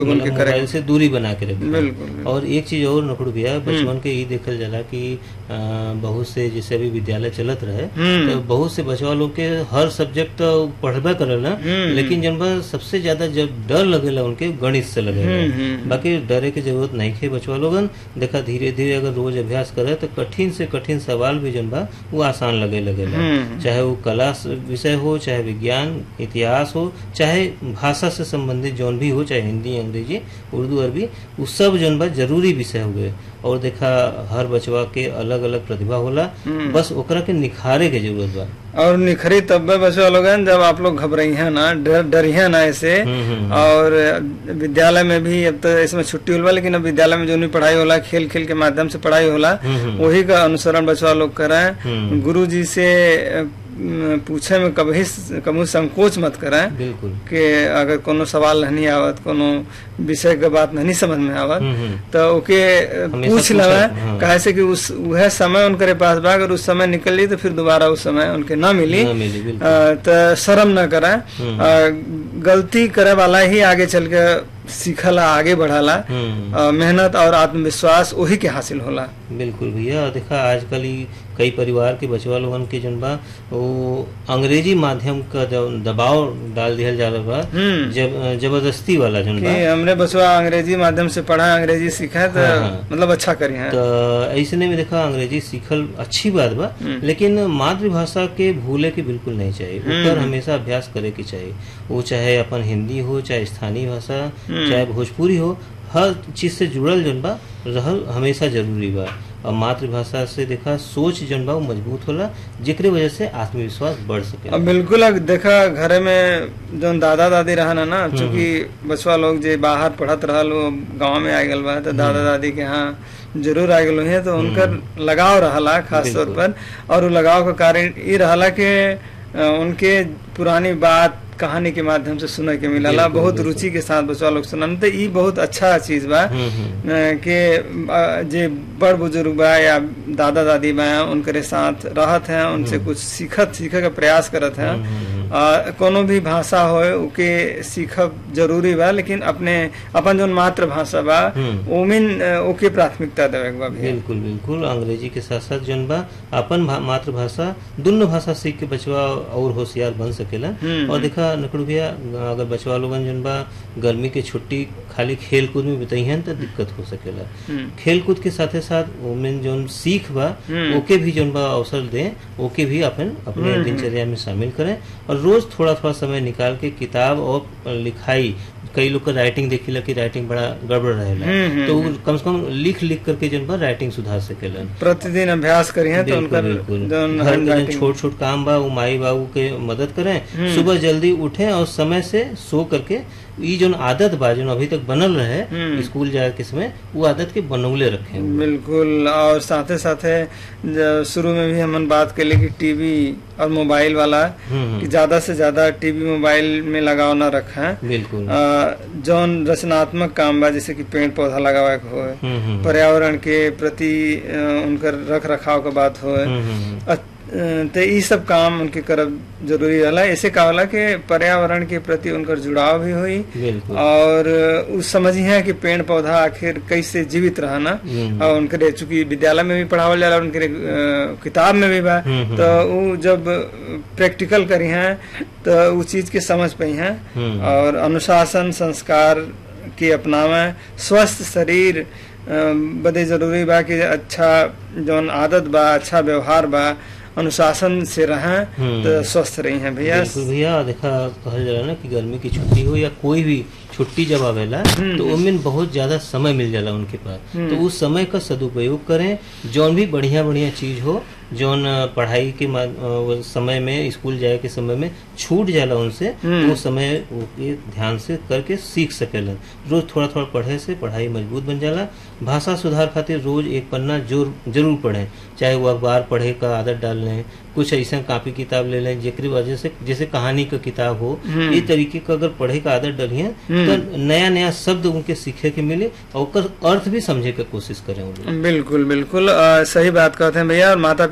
उनके मतलब करे मोबाइल से दूरी बना के रखे बिल्कुल बिल्कुल। और एक चीज और नकड़ू भैया बचपन के ई देखल जाला कि अ, बहुत से जैसे अभी विद्यालय चलत रहे हम्म। तो बहुत से बचवा लोग के हर सब्जेक्ट तो पढ़बे करेला हम्म। लेकिन जन बा सबसे ज्यादा जब डर लगेला उनके गणित से हम्म, लगेला हम्म। बाकी डरे की जरूरत नहीं है बचवा लोगन देखा धीरे धीरे अगर रोज अभ्यास करे तो कठिन से कठिन सवाल भी जन बा वो आसान लगे लगेला हम्म। चाहे वो कला स- विषय हो चाहे विज्ञान इतिहास हो चाहे भाषा से संबंधित जौन भी हो चाहे हिंदी अंग्रेजी उर्दू अरबी वो सब जौन बा जरूरी विषय हो गए और देखा हर बचवा के अलग अलग प्रतिभा होला हम्म। बस ओकरा के निखारे के जरूरत बा और निखरी तब्बे बचवा लोग हैं जब आप लोग घबराई हैं ना डर डरिए ना ऐसे हम्म, हम्म। और विद्यालय में भी अब तो इसमें छुट्टी होला लेकिन अब विद्यालय में जो भी पढ़ाई होला खेल खेल के माध्यम से पढ़ाई होला हम्म, हम्म। वही का अनुसरण बचवा लोग कराएं हम्म। गुरु जी से अ, म, पूछे में कभी कभी संकोच मत कराएं बिल्कुल कि अगर कोनो सवाल नहीं आवत कोनो विषय के बात नहीं समझ में आवत हम्म, हम्म। तो ओके अ, हमेशा पूछ पूछे, लवे हाँ। काहे से कि उस वह समय उनके पास बा अगर उस समय निकल ली तो फिर दोबारा उस समय उनके ना मिली ना मिली, बिल्कुल। अ, तो शर्म न करें हम्म। अ, गलती करे वाला ही आगे चल के सीखला आगे बढ़ाला हम्म। अ, मेहनत और आत्मविश्वास वही के हासिल होला बिल्कुल भैया देखा आजकल ई कई परिवार के बचवा लोगन के जन बा वो अंग्रेजी माध्यम का जब दबाव डाल दिया जा रहा बा हम्म। जब जबरदस्ती वाला जन बा कि हमरे बचवा अंग्रेजी माध्यम से पढ़ा अंग्रेजी सीखा तो हाँ, हाँ। मतलब अच्छा करी है तो ऐसने में देखा अंग्रेजी सीखल अच्छी बात बा हम्म। लेकिन मातृभाषा के भूले के बिल्कुल नहीं चाहिए हम्म। ऊपर हमेशा अभ्यास करे के चाहिए वो चाहे अपन हिंदी हो चाहे स्थानीय भाषा हम्म। चाहे भोजपुरी हो हर चीज से जुड़ल जन बा रहल हमेशा जरूरी बा और मातृभाषा से देखा सोच जन बा वो मजबूत होला जेकरे वजह से आत्मविश्वास बढ़ सके अब बिल्कुल अब देखा घरे में जो दादा दादी रहना ना चूंकि बचवा लोग जे बाहर पढ़त रहल वो गांव में आ गल बा तो दादा दादी के यहाँ जरूर आ गल है तो उनकर लगाव रहला खास तौर पर और वो लगाव का कारण ये रहला कि अ, उनके पुरानी बात कहानी के माध्यम से सुने के मिलला बिल्कुल, बहुत बिल्कुल। रुचि के साथ बचवा लोग सुनन तो ई बहुत अच्छा चीज बा हम्म, हम्म। अ, कि अ, जे बड़ बुजुर्ग बा या दादा दादी बा उनके साथ रहत हैं उनसे कुछ सीखत सीखे का प्रयास करत हैं हम्म, हम्म, हम्म। आ, कोनो भी भाषा हो उके सीखब जरूरी बा लेकिन अपने अपन जो मातृभाषा बा हम्म। ओमिन अ, ओके प्राथमिकता देवे के बा भैया बिल्कुल बिल्कुल अंग्रेजी के साथ साथ जन बा अपन भा- मातृभाषा दुनो भाषा सीख के बचवा और होशियार बन सकेला हम्म। और देखा नकड़ू भैया अगर बचवा लोगन जन बा गर्मी के छुट्टी खाली खेल कूद में बिताइहन तो दिक्कत हो सकेला हम्म। खेल कूद के साथे साथ ओमें जौन सीख बा हम्म। ओके भी जौन बा अवसर दें ओके भी अपन अपने दिनचर्या में शामिल करें और रोज थोड़ा थोड़ा समय निकाल के किताब और लिखाई कई लोग का राइटिंग देखिला कि राइटिंग बड़ा गड़बड़ रहेला हम्म, हम्म, तो वो कम से कम लिख लिख करके जन बा राइटिंग सुधार सकेलन प्रतिदिन अभ्यास करी है तो बिल्कुल उनका बिल्कुल जौन घर के जो handwriting- छोट छोट काम बा वो माई बाबू के मदद करें सुबह जल्दी उठें और समय से सो करके ई जो आदत बा जो अभी तक बनल रहे हम्म। स्कूल जाए के समय वो आदत के बनौले रखें बिल्कुल और साथे साथे जब शुरू में भी हमन बात कर कि टीवी और मोबाइल वाला हम्म, कि ज्यादा से ज्यादा टीवी मोबाइल में लगाव न रखें बिल्कुल अ, जौन रचनात्मक काम बा जैसे कि पेड़ पौधा लगावे के होए हम्म, हम्म, पर्यावरण के प्रति अ, उनकर रख रखाव के बात होए हम्म, हम्म, अ- अ, तो ई सब काम उनके करब जरूरी रहला ऐसे का होला कि पर्यावरण के प्रति उनकर जुड़ाव भी हुई बिल्कुल और उस समझिए कि पेड़ पौधा आखिर कैसे जीवित रहना हम्म। और उनके चूंकि विद्यालय में भी पढ़ावल जाला उनके अ, किताब में भी बा हम्म, हम्म। तो वो जब प्रैक्टिकल करी हैं तो वो चीज के समझ पाई हैं हम्म। और अनुशासन संस्कार के अपनावे स्वस्थ शरीर अ, बदे जरूरी बा कि अच्छा जौन आदत बा अच्छा व्यवहार बा अनुशासन से रहें हम्म। तो स्वस्थ रही हैं भैया बिल्कुल भैया देखा कहल जाला ना कि गर्मी की छुट्टी हो या कोई भी छुट्टी जब आवेला तो उनमें बहुत ज्यादा समय मिल जाला उनके पास तो उस समय का सदुपयोग करें जौन भी बढ़िया बढ़िया चीज हो जौन अ, पढ़ाई के मा- अ, वो समय में स्कूल जाए के समय में छूट जाला उनसे हम्म। वो समय वो के ध्यान से करके सीख सकेलन रोज थोड़ा थोड़ा पढ़े से पढ़ाई मजबूत बन जाला भाषा सुधार खातिर रोज एक पन्ना जोर जरूर पढ़ें चाहे वो अखबार पढ़े का आदत डाल लें कुछ ऐसा कापी किताब ले लें जेकरी वजह से जैसे कहानी का किताब हो हम्म। ये तरीके का अगर पढ़े का आदत डलिए तो नया नया शब्द उनके सीखे के मिले और ओकर अर्थ भी समझे के कोशिश करें वो लोग बिल्कुल बिल्कुल अ, सही बात कहते हैं भैया और माता पिता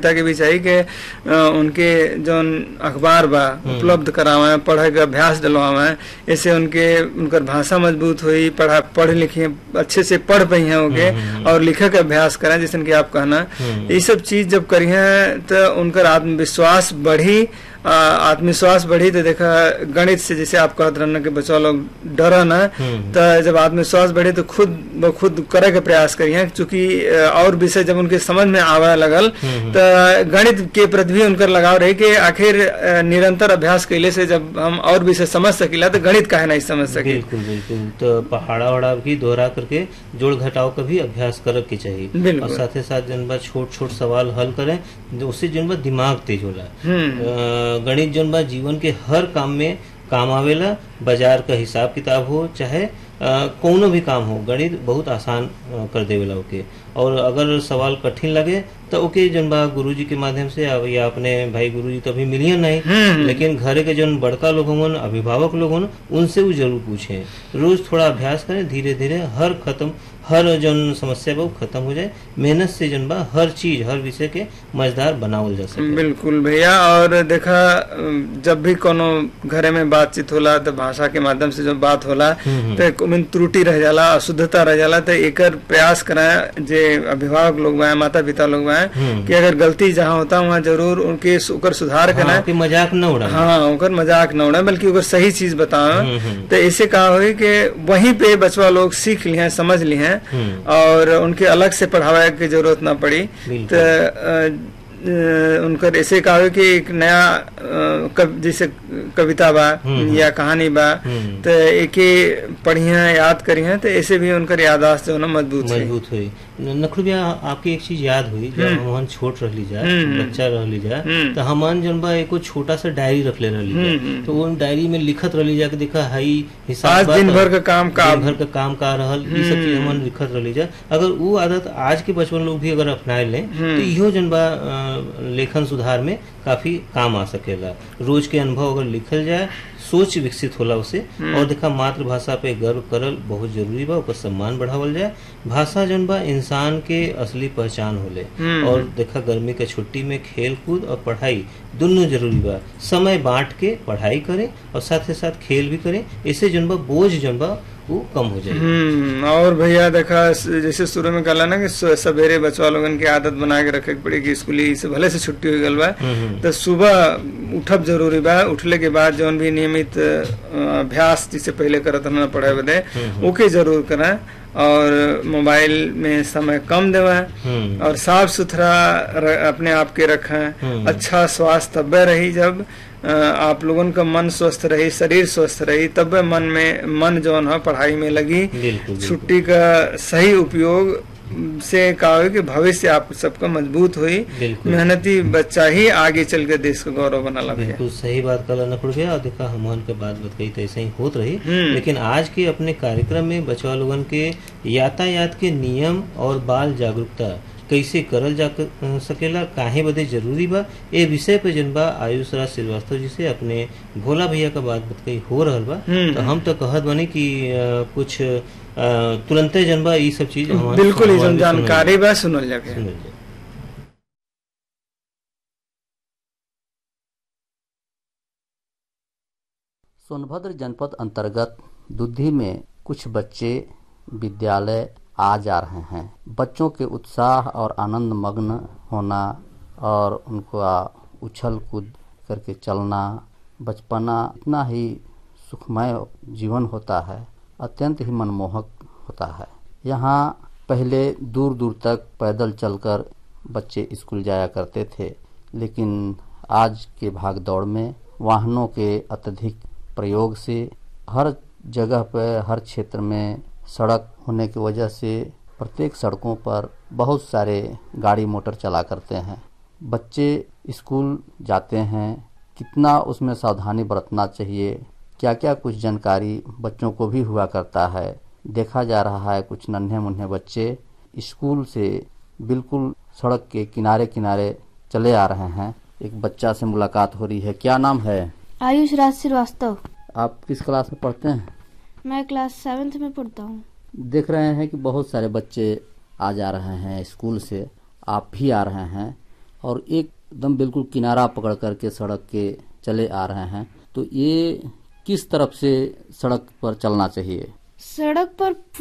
पिता के भी चाहिए कि अ, उनके जौन अखबार बा उपलब्ध करावे पढ़े के अभ्यास दिलवावे ऐसे उनके उनकर भाषा मजबूत हुई पढ़ा पढ़ लिखे अच्छे से पढ़ पाई हैं होगे और लिखे के अभ्यास करें जैसे कि आप कहना ये सब चीज जब करी है तो उनकर आत्मविश्वास बढ़ी आ, आत्मविश्वास बढ़ी तो देखा गणित से जैसे आप कहते रहना कि बच्चा लोग डरा ना तो जब आत्मविश्वास बढ़े तो खुद ब खुद करे के प्रयास करिए चूंकि अ, और विषय जब उनके समझ में आवे लगल तो गणित के प्रति भी उनकर लगाव रही कि आखिर अ, निरंतर अभ्यास कैले से जब हम और विषय समझ सकिला तो गणित काहे नहीं समझ सके बिल्कुल बिल्कुल तो पहाड़ा वहाड़ा भी दोहरा करके जोड़ घटाव का भी अभ्यास करे के चाहिए बिल्कुल। और साथ ही साथ जन बा छोट छोट सवाल हल करें जो उससे जन बा दिमाग तेज होला हम्म अ, गणित जन बा जीवन के हर काम में काम आवेला बाजार का हिसाब किताब हो चाहे अ, कौनो भी काम हो गणित बहुत आसान अ, कर देवेला ओके और अगर सवाल कठिन लगे तो ओके जन बा गुरुजी के माध्यम से अब या अपने भाई गुरुजी तो अभी मिलियन नहीं लेकिन घरे के जन बड़का लोग होन अभिभावक लोग होन उनसे वो जरूर पूछें रोज थोड़ा अभ्यास करें धीरे धीरे हर खत्म हर जन समस्या बा वो खत्म हो जाए मेहनत से जन बा हर चीज हर विषय के मजेदार बनावल जा सके बिल्कुल भैया और देखा जब भी कोनो घरे में बातचीत होला तो भाषा के माध्यम से जब बात होला तो एक ओमें त्रुटि रह जाला अशुद्धता रह जाला तो एकर प्रयास कराए जे अभिभावक लोग बा माता पिता लोग बा कि अगर गलती जहाँ होता वहाँ जरूर उनके ओकर सुधार हाँ, कराए कि मजाक न उड़ा हाँ ओकर मजाक न उड़ाए बल्कि ओकर सही चीज बताओ हम्म, हम्म। तो ऐसे कहा हुई कि वहीं पे बचवा लोग सीख लिए हैं समझ लिए हैं हम्म। और उनके अलग से पढ़ावे की जरूरत ना पड़ी बिल्कुल। तो अ, अ, उनकर ऐसे कहा हुई कि एक नया अ, कव, जैसे कविता बा हम्म। या कहानी बा हम्म। तो एक पढ़िया याद करिए तो ऐसे भी उनकर यादाश्त जो है ना मजबूत है मजबूत हुई नखड़ू भैया आपकी एक चीज याद हुई जब हमन छोट रहली जा हम्म। बच्चा रहली जा हम्म। तो हमन जन बा एको छोटा सा डायरी रख ले रहली हम्म, जा हम्म। तो वो डायरी में लिखत रहली जा कि देखा हाई हिसाब आज बा दिन त- भर का काम का दिन भर का काम का रहल ई सब चीज हमन लिखत रहली जा अगर वो आदत आज के बचपन लोग भी अगर अपनाए लें तो इहो जन बा अ, लेखन सुधार में काफी काम आ सकेला रोज के अनुभव अगर लिखल जाए सोच विकसित होला उसे और देखा मातृभाषा पे गर्व करल बहुत जरूरी बा ओकर सम्मान बढ़ावल जाए भाषा जन बा इंसान के असली पहचान होले हम्म। और देखा गर्मी के छुट्टी में खेल कूद और पढ़ाई दोनों जरूरी बा समय बांट के पढ़ाई करें और साथ ही साथ खेल भी करें इससे जन बा बोझ जन बा वो कम हो जाए हम्म और भैया देखा स- जैसे शुरू में कहला ना कि स- सवेरे बचवा लोगन की आदत बना के रखे के पड़ी कि स्कूली से भले से छुट्टी हो गल बा हम्म। तो सुबह उठब जरूरी बा उठले के बाद जौन भी नियमित अ, अभ्यास जिसे पहले करत रहना पढ़े बदे ओके जरूर करें और मोबाइल में समय कम देवा हम्म और साफ सुथरा र- अपने आप के रखें हम्म। अच्छा स्वास्थ्य तब्बे रही जब अ, आप लोगन का मन स्वस्थ रही शरीर स्वस्थ रही तब मन में मन जौन है पढ़ाई में लगी बिल्कुल बिल्कुल। छुट्टी का सही उपयोग से कहा हो कि भविष्य आप सबका मजबूत हुई बिल्कुल। मेहनती बच्चा ही आगे चल के देश का गौरव बना लगे बिल्कुल सही बात कल नकुड़ भैया और देखा हमान के बात बताई तो ऐसे ही होत रही हम्म। लेकिन आज के अपने कार्यक्रम में बचवा लोगन के यातायात के नियम और बाल जागरूकता कैसे करल जा क- सकेला काहे बदे जरूरी बा ए विषय पे जन बा आयुष राज श्रीवास्तव जी से अपने भोला भैया का बात बताई हो रहल बा हम्म। तो हम तो कहत बनी कि अ, कुछ अ, तुरंते जन बा ई सब चीज हमार- बिल्कुल ही हमार जौन भी सुनल जानकारी बा सुनल जाके सुनल जाए। सोनभद्र जनपद अंतर्गत दुधी में कुछ बच्चे विद्यालय आ जा रहे हैं बच्चों के उत्साह और आनंद मग्न होना और उनका उछल कूद करके चलना बचपना इतना ही सुखमय जीवन होता है अत्यंत ही मनमोहक होता है यहाँ पहले दूर दूर तक पैदल चलकर बच्चे स्कूल जाया करते थे लेकिन आज के भाग दौड़ में वाहनों के अत्यधिक प्रयोग से हर जगह पर हर क्षेत्र में सड़क होने की वजह से प्रत्येक सड़कों पर बहुत सारे गाड़ी मोटर चला करते हैं बच्चे स्कूल जाते हैं कितना उसमें सावधानी बरतना चाहिए क्या क्या कुछ जानकारी बच्चों को भी हुआ करता है देखा जा रहा है कुछ नन्हे मुन्ने बच्चे स्कूल से बिल्कुल सड़क के किनारे किनारे चले आ रहे हैं एक बच्चा से मुलाकात हो रही है क्या नाम है आयुष राज श्रीवास्तव आप किस क्लास में पढ़ते हैं मैं क्लास सेवेंथ में पढ़ता हूँ देख रहे हैं कि बहुत सारे बच्चे आ जा रहे हैं स्कूल से आप भी आ रहे हैं और एकदम बिल्कुल किनारा पकड़ करके सड़क के चले आ रहे हैं तो ये किस तरफ से सड़क पर चलना चाहिए सड़क पर